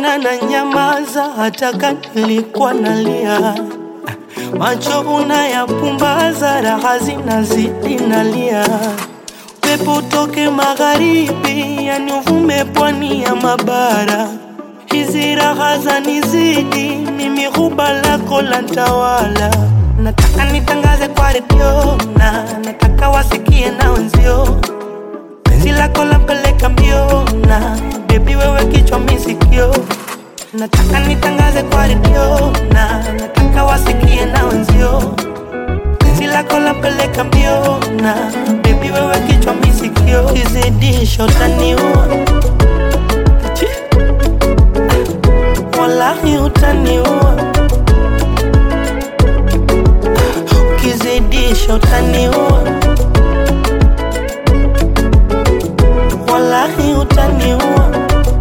ila na nyamaza hata kama nilikuwa nalia. Macho unayapumbaza, raha zinazidi nalia. Pepo utoke magharibi, yani uvume pwani ya mabara. Hizi raha zanizidi, mimi huba lako la ntawala. Nataka nitangaze kwa redio na nataka wasikie na wenzio penzi lako lampeleka mbio na bebi wewe kichwa misikio nataka nitangaze kwa redio na nataka wasikie na wenzio penzi lako lampeleka mbio na bebi wewe kichwa misikio kizidisho taniua Chi. wallahi utaniua ukizidisha utaniua wallahi utaniua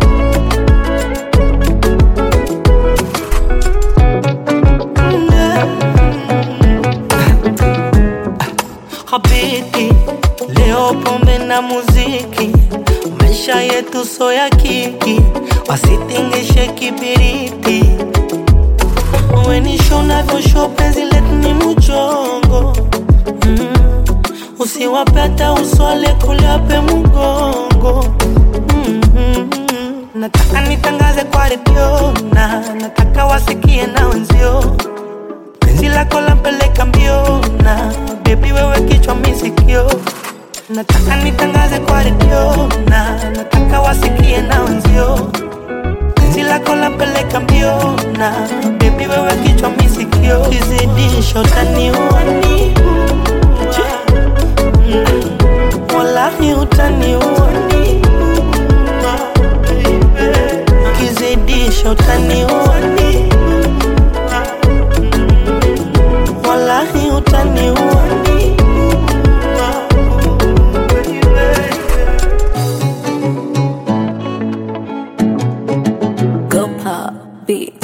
Habiti, leo pombe na muziki, maisha yetu so ya kiki, wasitingishe kibiriti. Wenisho navyosho penzi letu ni mchongo mm. Usiwape hata uswale kuliape mgongo mm -hmm. Nataka nitangaze kwa redio na nataka wasikie na wenzio penzi lako lampeleka mbio na bebi wewe kichwa misikio nataka nitangaze kwa redio na nataka wasikie na wenzio penzi lako lampeleka mbio na bebi wewe kichwa misikio kizidisho taniua Mm. wallahi utaniua kizidisho taniua wallahi utaniua Go pop beat.